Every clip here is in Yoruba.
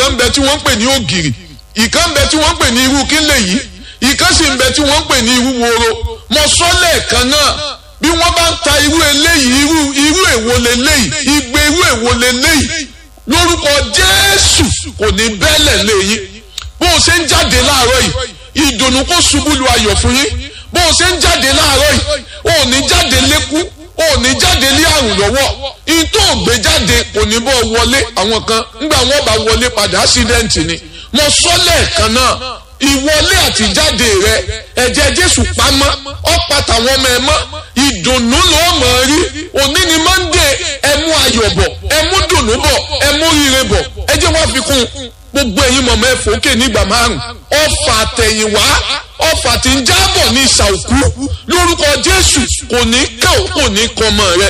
kan bẹ tí wọ́n ń pè ní ògìrì ìkan bẹ tí wọ́n ń pè ní irú kílẹ̀ yìí ìkan sì ń bẹ tí wọ́n ń pè ní irú woro mo sọ lẹ́ẹ̀kan náà bí wọ́n bá ń ta irú eléyìí irú irú èwo leléyìí igbe irú èwo leléyìí lórúkọ jésù kò ní bẹ́lẹ̀ léyìn bó o ṣe ń jáde láàárọ̀ yìí ìdùnnú kó ṣubú lu ayọ̀ fún yín bó o ṣe ń jáde láàárọ̀ yìí o ò ní jáde lékú o ò ní jáde lé àrùn lọ́wọ́ ìtò ògbé jáde kò ní bọ́ wọlé àwọn kan ńgbà wọn bá wọlé padà ásídẹ́ǹtì ni mo sọ lẹ́ẹ̀kan náà ìwọlé àtijáde rẹ ẹ̀jẹ̀ jésù pamọ́ ọ̀pá tàwọn ọmọ ẹ mọ́ ìdùnnú ló mọ̀ ọ́ rí òní ni monday ẹ mú ayọ̀ bọ̀ ẹ mú dùnnú bọ̀ ẹ mú rire bọ̀ ẹ jẹ́ wọ́n fi kún un gbogbo ẹ̀yin mọ̀mọ́ ẹ fòókè nígbà márùn ọfà àtẹ̀yìnwá ọfà tí ń jábọ̀ ní ìsà òkú lórúkọ jésù kò ní ká ò kò ní kọ ọmọ rẹ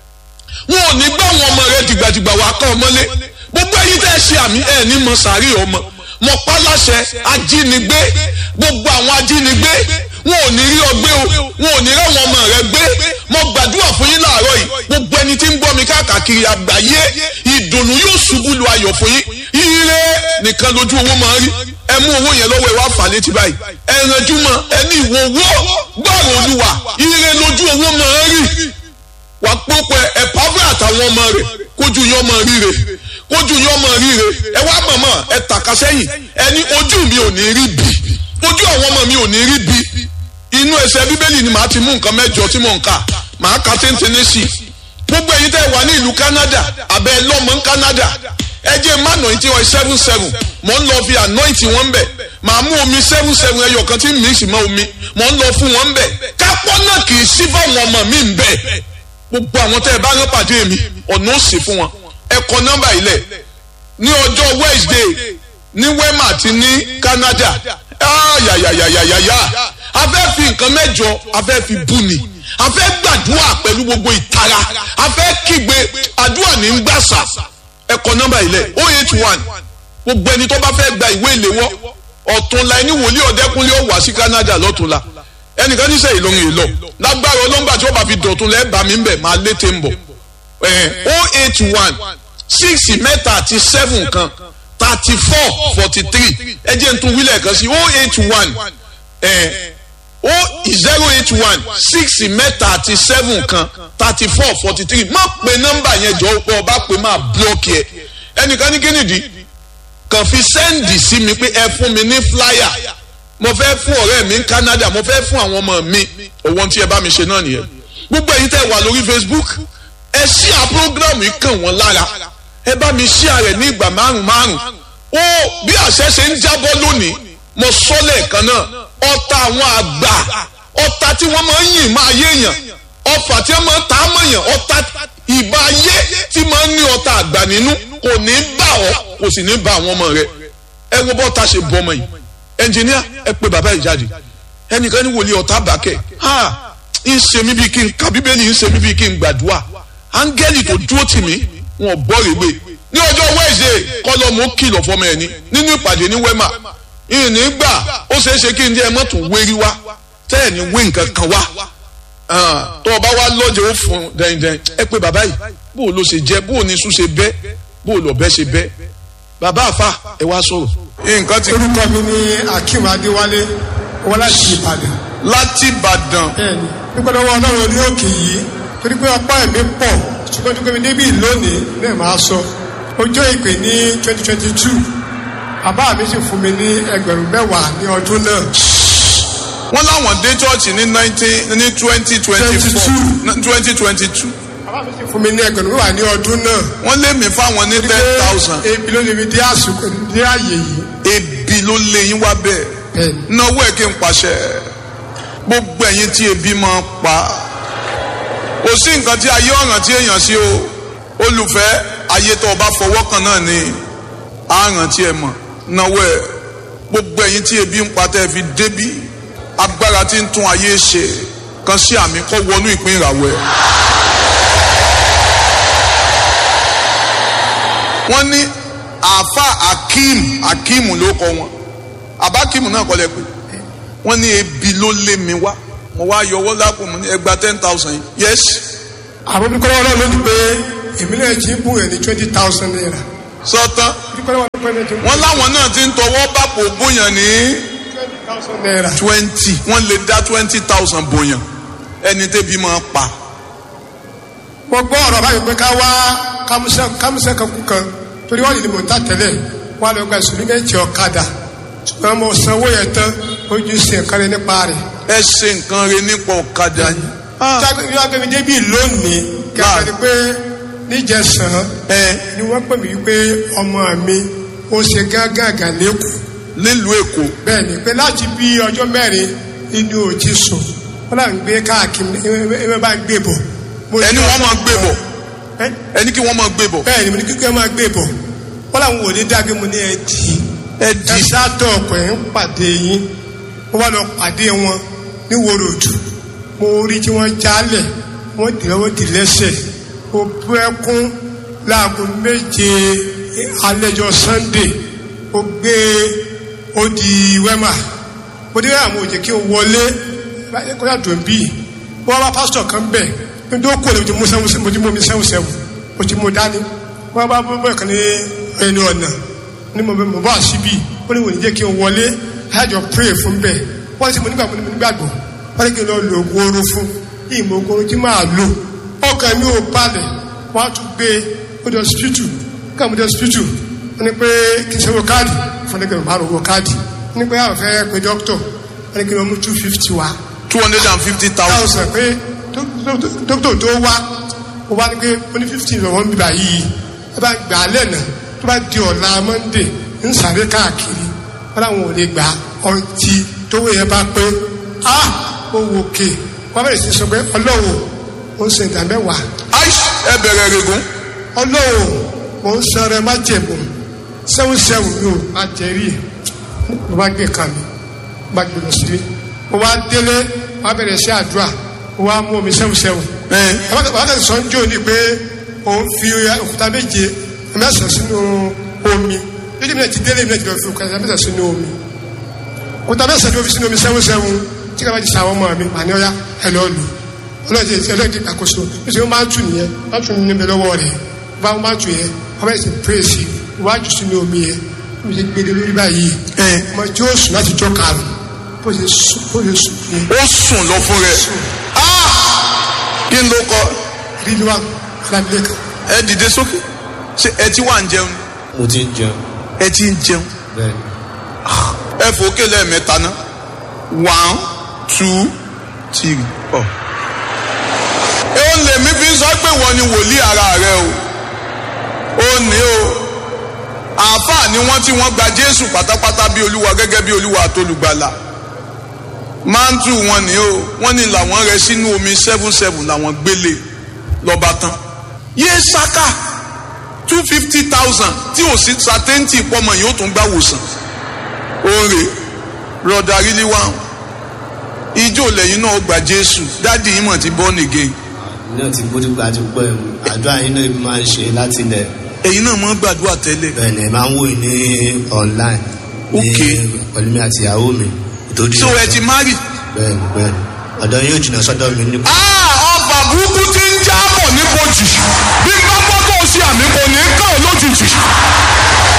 wọn ò ní gbá àwọn ọmọ rẹ dìgbàdìgbà wà ká ọmọlé gbogbo ẹ̀yin tẹ́ ẹ ṣe àmì ẹ ní mọ sàárì ọmọ mọ pálásẹ ajínigbé gbogbo àwọn ajínigbé wọn ò ní rí ọgbẹ́ o wọn ò ní rí àwọn ọmọ rẹ gbé mo gbàdúrà fún yín láàárọ̀ yìí gbogbo ẹni tí ń gbọ́ mi káàkiri àgbáyé ìdùnnú yóò ṣubú lu ayọ̀ fún yín ire nìkan lójú owó máa ń rí ẹ mú owó yẹn lọ́wọ́ ẹ wá fà létí báyìí ẹ ranjú mọ́ ẹ ní ìwọ owó gbọ́rọ̀ olúwa ire lójú owó máa ń rí wà pópẹ́ ẹ pàfẹ́ àtàwọn ọmọ rẹ̀ kójú yín ọmọ ríre kójú yín ọmọ ríre ẹ wá mọ̀mọ́ ẹ tàka sẹ́yìn ẹ ní ojú mi ò ní rí bí ojú àwọn ọmọ mi ò ní rí bí inú ẹsẹ̀ bíbélì ni màá ti mú nǹkan mẹ́jọ tí mò ń kà màá ka téńténé sí i gbogbo ẹ̀yin tẹ́ wà ní ìlú Canada abẹ́ lọ́mọ ní Canada ẹ jẹ́ má nà tí wọ́n seven seven mò ń lọ fi anoint wọn bẹ̀ màá mú omi seven seven ẹyọ kan tí mix mọ́ omi mò ń lọ fún wọn bẹ̀ kápọ́ náà kì í sí fáwọn ọmọ mi ń bẹ̀ gbogbo àwọn tẹ́ ẹ bá rán pàdé mi ọ̀nà ó sì fún wọn ẹ kọ nọ́mbà ilẹ̀ ní ọjọ́ Wednesday ní Wema àti ní Canada ayayayayaya a fẹ́ fi nǹkan mẹ́jọ a fẹ́ fi bú ni a fẹ́ gbàdúrà pẹ̀lú gbogbo ìtara a fẹ́ kígbe àdúrà ní gbàsà ẹ kọ nọ́mbà ilẹ̀ o eight one gbogbo ẹni tó bá fẹ́ gba ìwé ìléwọ́ ọ̀túnla ẹni wòlíì ọ̀dẹ́kunlé ó wá sí Canada lọ́túnla ẹnìkan níṣẹ́ ìlọrin èlò lágbára ọlọ́ngbà tí ó bá fi dọ̀tún lẹ́ẹ̀bà mi ń bẹ̀ máa létè ń bọ̀ o eight one six mẹ́ta àti seven kan thirty four forty three ẹ jẹ́ n tún wílẹ̀ kan sí o eight one o zero eight one six mẹ́ta àti seven kan thirty four forty three má pe nọ́mbà yẹn jọ pé ọba pé máa blọ́ọ̀kì ẹ ẹnìkan ní kínìdí kàn fi sẹ́ǹdì sí mi pé ẹ fún mi ní flyer mo fẹ́ fún ọ̀rẹ́ mi ní Canada mo fẹ́ fún àwọn ọmọ mi òwò tí ẹ bá mi ṣe náà nìyẹn gbogbo èyí tẹ́ wà lórí Facebook ẹ ṣí à program yìí kàn wọ́n lára ẹ bá mi ṣí àrẹ ní ìgbà márùn márùn ó bí àṣẹ ṣe ń jábọ́ lónìí mo sọ lẹ́ẹ̀kan náà ọ̀tá àwọn àgbà ọ̀tá tí wọ́n máa ń yìn máa yéèyàn ọfà tí wọ́n máa ń ta á mọ̀yàn ọ̀tá ìbá ayé tí máa ń ní ọ̀tá àgbà nínú kò ní bá ọ kò sì ní bá àwọn ọmọ rẹ ẹ wo bọ́ta ṣe bọ́ ọmọ yìí ẹnjìníà ẹ pé bàbá yìí jáde ẹnìkan ní wòlíì ọ̀tá bàkẹ́ ha ń ṣe mí bíi kí n ka bíbélì ń ṣe mí bíi kí n gbàdúrà áńgẹ́lì tó dúró tì mí wọn bọ́ rèé ní ọjọ́ Wednesday kọ́lọ́mù kìlọ̀ fọmọ ẹni nínú ìpàdé ní Wema ìní gbà ó ṣeé ṣe kí n jẹ́ mọ́tò wérí wá tẹ́ ẹ̀ ní wé nǹkan kan wá tó o bá wá lọ́jọ́ ó fún dẹ́ndẹ́n ẹ pé bàbá yìí bó o ló ṣe jẹ́ bó o ní sùn ṣe bẹ́ bó o lọ bẹ́ ṣe bẹ́ bàbá àfa ẹ wá sọ̀rọ̀. nǹkan ti. orúkọ mi ní Akeem Adéwálé wọn láti Ìbàdàn. láti Ìbàdàn. bẹ́ẹ̀ni nípa lọ́wọ́ Ọlọ́run ní òkè yìí torí pé ọpá ẹ̀mí pọ̀ ṣùgbọ́n tó gbé mi débi lónìí náà máa sọ ọjọ́ ìpè ní twenty twenty two bàbá mi sì fún mi ní ẹgbẹ̀rún mẹ́wàá ní ọdún náà. wọ́n láwọn dé chọ́ọ̀chì ní nineteen ní twenty twenty four twenty twenty two. bàbá mi sì fún mi ní ẹgbẹ̀rún mẹ́wàá ní ọdún náà. wọ́n lé mi fáwọn ní ten thousand. ebi ló lè mi dé àsùkò ní àyè yìí. ebi ló lé yín wá bẹ́ẹ̀ náwó ẹ̀ kí n pàṣẹ gbogbo ẹ̀yin tí ebi máa pa kò sí nǹkan tí ayé ọ̀ràn tí èèyàn sí o olùfẹ́ ayé tó o bá fọwọ́ kan náà ni àràn tí ẹ mọ̀ náwó ẹ̀ gbogbo ẹ̀yin tí ebi ń pa tẹ́ ẹ fi débí agbára tí ń tún ayé ṣe kan sí àmì kọ́ wọnú ìpín ìràwọ̀ ẹ̀. wọ́n ní àáfà akeem akeem ló kọ wọn abakeem náà kọ́ lẹ pé wọ́n ní ebi ló lé mi wá mo wá yọwọ́ lápò mo ní ẹgbàá ten thousand yìí yes. àwọn olùkọ́ wọn náà ló ní pé èmi náà jí bù ẹ̀ ní twenty thousand naira. sọ́tán. olùkọ́ wọn ní pé pẹ́ẹ́nẹ́ tí wọ́n láwọn náà ti ń tọwọ́ bàpò bóyàn ní twenty thousand naira. twenty wọ́n lè dá twenty thousand bóyàn ẹni tẹ́bi máa pa mo gbọ́ ọ̀rọ̀ báyìí pé ká wá kámúsẹ́ kámúsẹ́ kan kú kan torí wọ́n lè mọ̀ ta tẹ́lẹ̀ wọ́n á lọ gba ìsúlímẹ́ǹtì ọ̀kadà ṣùgbọ́n mo sanwó yẹn tán ojú sí ẹ̀ka rẹ nípa rẹ̀. ẹ ṣe nǹkan rẹ nípa ọ̀kadà yìí. yóò gbé mi débi lónìí kẹfẹ́ ni pé níjẹsàn ẹ ni wọ́n pè mí wípé ọmọ mi ó ṣe gángan lẹ́kọ̀ọ́ nílùú èkó bẹ́ẹ̀ ni pé láti bí ọjọ́ mẹ́rin inú ò ti sùn wọ́n là ń gbé káàkiri ẹ ẹ bá ń gbé bọ̀. Mo ẹni ní wọ́n máa gbé bọ̀ ẹ́ ẹni kí wọ́n máa gbé bọ̀ bẹ́ẹ̀ ni mo ní kíkẹ́ máa gbé bọ̀ wọ́n làwọn ò ní dágbé mo ní ẹ dì í ẹ ẹ di sátọ̀ ọ̀pọ̀ ẹ̀ ń pàdé yín wọ́n wá lọ pàdé wọn ní wòròdù mo rí tí wọ́n jálẹ̀ wọ́n dì lọ́wọ́ dì lẹ́sẹ̀ mo bú ẹkún láago méje alẹ́jọ́ sunday mo gbé ó di wẹ́mà mo dé àwọn òjè kí n wọlé kọ́yà dùn bíi wọ́n bá pásítọ̀ kan bẹ̀ ní tó kú ẹ̀ mo ti mú sẹ́wọ̀n mo ti mú mi sẹ́wọ̀n sẹ́wọ̀n mo ti mú dání wọ́n bá bọ́ bẹ́ẹ̀ kan ní ẹni ọ̀nà ní mo bẹ mo bá síbí ó ní wò ní jẹ́ kí n wọlé àjọ pray fún bẹ́ẹ̀ wọ́n ti mo nígbà mo ní mo nígbàgbọ́ wọ́n ní kí n lọ lo oògùn oorun fún ìmọ̀ oògùn oorun tí máa lò ọkàn mi ò balẹ̀ wọ́n á tún gbé ó di hospital ká mo di hospital wọ́n ní pé kí n ṣe wo káàdì fún ẹgbẹ̀rún márùn owó káàdì wọ́n ní pé àwọn fẹ́ pe dókítọ̀ wọ́n ní kí n lọ mú two fifty wá two hundred and fifty thousand thousand pé dókítà tó wá ó wá ní pé ó ní fifteen lọ́wọ́ ń bíbá yìí ẹ bá gbà á lẹ́nà tó bá di ọ̀la monday ń sáré káàkiri wọn làwọn ò lè gbà ọtí tówó yẹn bá pé a ó wò ké wọn bẹ̀rẹ̀ sí sọ pé ọlọ́wọ́ ó ń ṣe ìdá mẹ́wàá aish ẹ bẹ̀rẹ̀ regun ọlọ́wọ́ mo ń sọ rẹ má jẹ̀bù sẹ́wọ̀n sẹ́wọ̀n mi ò má jẹ́rì ẹ̀ mo bá gbé kan mi mo bá gbé lọ sílé mo wá délé mo bá bẹ̀rẹ̀ sí àdúrà mo wá mú omi sẹ́wọ̀n sẹ́wọ̀n ẹ wákàtí sọ ń jò ní pé òun fi òkúta méje mẹ́sàn sínú omi lójú mi náà ti délé mi náà ti lọ fi òkúta mẹ́sàn sínú omi òkúta mẹ́sàn tí ó fi sínú omi sẹ́wọ́n sẹ́wọ́n tí kàbá ti sa àwọn ọmọ mi mà ní ọ̀yá ẹ lọ lù ọlọ́ọ̀dì ẹlẹ́dì àkóso bí sọ máa ń tù nìyẹn máa ń tù níbẹ̀ lọ́wọ́ rẹ̀ bá wọn máa ń tù yẹn wọ́n bá ti pèsè iwájú sínú omi yẹn wọ́n ti gbé lórí báyìí ẹ ọmọ tí ó sùn láti jọ́ karùn bó ṣe sùn bó ṣe sùn yẹn ó sùn lọ fún rẹ Ah! kí n ló kọ rí ni wà lábílẹ̀ kan ẹ dìde sókè ṣe ẹ ti wà ń jẹun mo ti ń jẹun ẹ ti ń jẹun bẹ́ẹ̀ ẹ fòókè lẹ́ẹ̀mẹ́ta ná one two three ọ. ẹ ó lè mí fi sọ pé wọ́n ni wòlíì ara rẹ o ó ní o àáfàá ni wọ́n tí wọ́n gba jésù pátápátá bí olúwa gẹ́gẹ́ bí olúwa àtolùgbàlà máńtù wọn ni o wọ́n ní làwọn rẹ sínú omi seven seven làwọn gbélé lọ́ba tán yé saka two fifty thousand tí ò sí sátẹ́ǹtì pọ́mọ yìí ó tún gbà wòsàn oore broda really wow ijó lẹ́yìn náà gba jésù dáàdi yìí mọ̀ ti born again náà ti bójú gba ti pẹ́ àdúrà yín náà máa ń ṣe láti ilẹ̀ ẹ̀yin náà mọ̀ gbàdúrà tẹ́lẹ̀ bẹ́ẹ̀ ni ẹ máa ń wò ní online ní Ok. pẹ̀lú mi àti ìyàwó mi ìtòdì so ẹ ti marry. bẹ́ẹ̀ ni bẹ́ẹ̀ ni ọ̀dọ̀ yóò jìnnà sọ́dọ̀ mi ní Ah, ọba burúkú ti ń jábọ̀ nípojì bí n bá gbọ́ tó o ṣe àmì kò ní kàn ọ́ lójijì